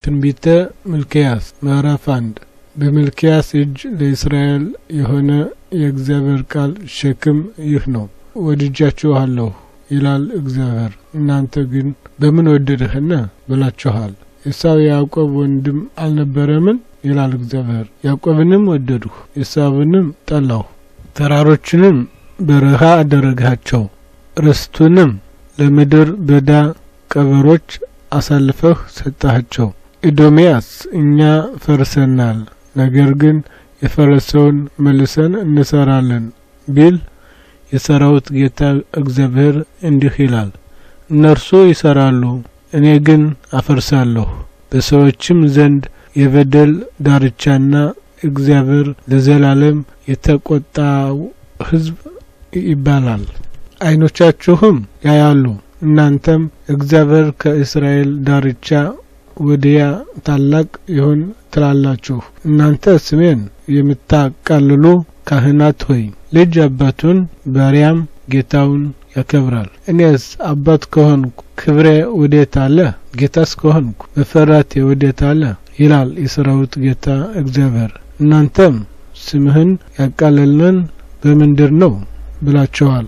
ትንቢተ ሚልክያስ ምዕራፍ አንድ በሚልክያስ እጅ ለእስራኤል የሆነ የእግዚአብሔር ቃል ሸክም ይህ ነው። ወድጃችኋለሁ ይላል እግዚአብሔር፣ እናንተ ግን በምን ወደድህን ብላችኋል። ኤሳው የያዕቆብ ወንድም አልነበረምን? ይላል እግዚአብሔር። ያዕቆብንም ወደድሁ፣ ኤሳውንም ጠላሁ። ተራሮችንም በረሃ አደረግሃቸው፣ ርስቱንም ለምድር በዳ ቀበሮች አሳልፈህ ሰጣቸው። ኤዶምያስ እኛ ፈርሰናል፣ ነገር ግን የፈረሰውን መልሰን እንሰራለን ቢል የሰራዊት ጌታ እግዚአብሔር እንዲህ ይላል፣ እነርሱ ይሰራሉ፣ እኔ ግን አፈርሳለሁ። በሰዎችም ዘንድ የበደል ዳርቻና እግዚአብሔር ለዘላለም የተቆጣው ሕዝብ ይባላል። ዓይኖቻችሁም ያያሉ፣ እናንተም እግዚአብሔር ከእስራኤል ዳርቻ ወዲያ ታላቅ ይሁን ትላላችሁ። እናንተ ስሜን የምታቃልሉ ካህናት ሆይ ልጅ አባቱን ባሪያም ጌታውን ያከብራል። እኔስ አባት ከሆንኩ ክብሬ ወዴት አለ? ጌታስ ከሆንኩ መፈራቴ ወዴት አለ? ይላል የሰራዊት ጌታ እግዚአብሔር። እናንተም ስምህን ያቃለልን በምንድር ነው ብላችኋል።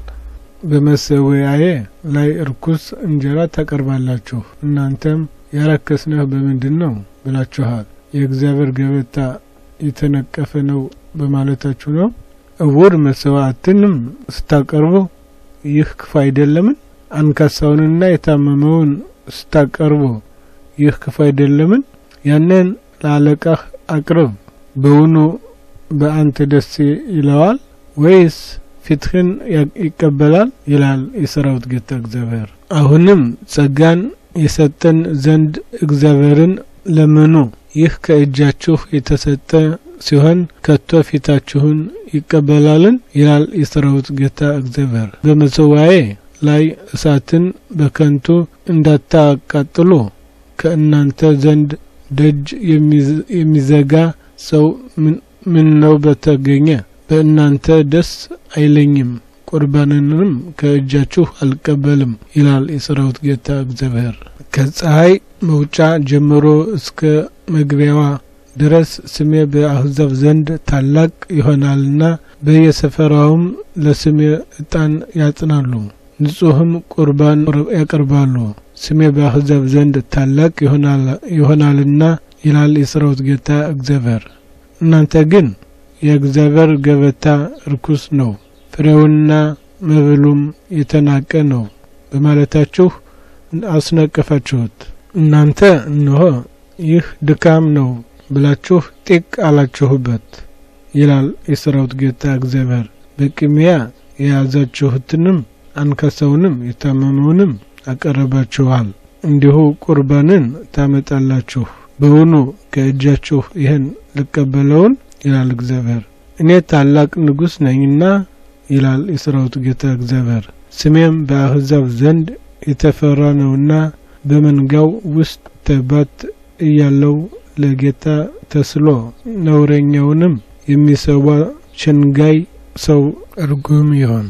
በመሰዊያዬ ላይ እርኩስ እንጀራ ታቀርባላችሁ። እናንተም ያረከስነህ በምንድን ነው ብላችኋል። የእግዚአብሔር ገበታ የተነቀፈ ነው በማለታችሁ ነው። እውር መስዋዕትንም ስታቀርቡ ይህ ክፉ አይደለምን? አንካሳውንና የታመመውን ስታቀርቡ ይህ ክፉ አይደለምን? ያንን ለአለቃህ አቅርብ። በውኑ በአንተ ደስ ይለዋል ወይስ ፊትህን ይቀበላል? ይላል የሰራዊት ጌታ እግዚአብሔር። አሁንም ጸጋን የሰጠን ዘንድ እግዚአብሔርን ለምኑ። ይህ ከእጃችሁ የተሰጠ ሲሆን ከቶ ፊታችሁን ይቀበላልን? ይላል የሰራዊት ጌታ እግዚአብሔር። በመሰዋዬ ላይ እሳትን በከንቱ እንዳታቃጥሉ ከእናንተ ዘንድ ደጅ የሚዘጋ ሰው ምን ነው በተገኘ በእናንተ ደስ አይለኝም፣ ቁርባንንም ከእጃችሁ አልቀበልም ይላል የሰራዊት ጌታ እግዚአብሔር። ከፀሐይ መውጫ ጀምሮ እስከ መግቢያዋ ድረስ ስሜ በአሕዛብ ዘንድ ታላቅ ይሆናልና በየሰፈራውም ለስሜ ዕጣን ያጥናሉ፣ ንጹሕም ቁርባን ያቀርባሉ። ስሜ በአሕዛብ ዘንድ ታላቅ ይሆናልና ይላል የሰራዊት ጌታ እግዚአብሔር። እናንተ ግን የእግዚአብሔር ገበታ ርኩስ ነው፣ ፍሬውና መብሉም የተናቀ ነው በማለታችሁ አስነቀፋችሁት። እናንተ እነሆ ይህ ድካም ነው ብላችሁ ጢቅ አላችሁበት ይላል የሰራዊት ጌታ እግዚአብሔር። በቅሚያ የያዛችሁትንም አንካሳውንም የታመመውንም አቀረባችኋል፣ እንዲሁ ቁርባንን ታመጣላችሁ። በውኑ ከእጃችሁ ይህን ልቀበለውን? ይላል እግዚአብሔር። እኔ ታላቅ ንጉሥ ነኝና ይላል የሰራዊት ጌታ እግዚአብሔር። ስሜም በአሕዛብ ዘንድ የተፈራ ነውና በመንጋው ውስጥ ተባት እያለው ለጌታ ተስሎ ነውረኛውንም የሚሰዋ ሸንጋይ ሰው እርጉም ይሆን።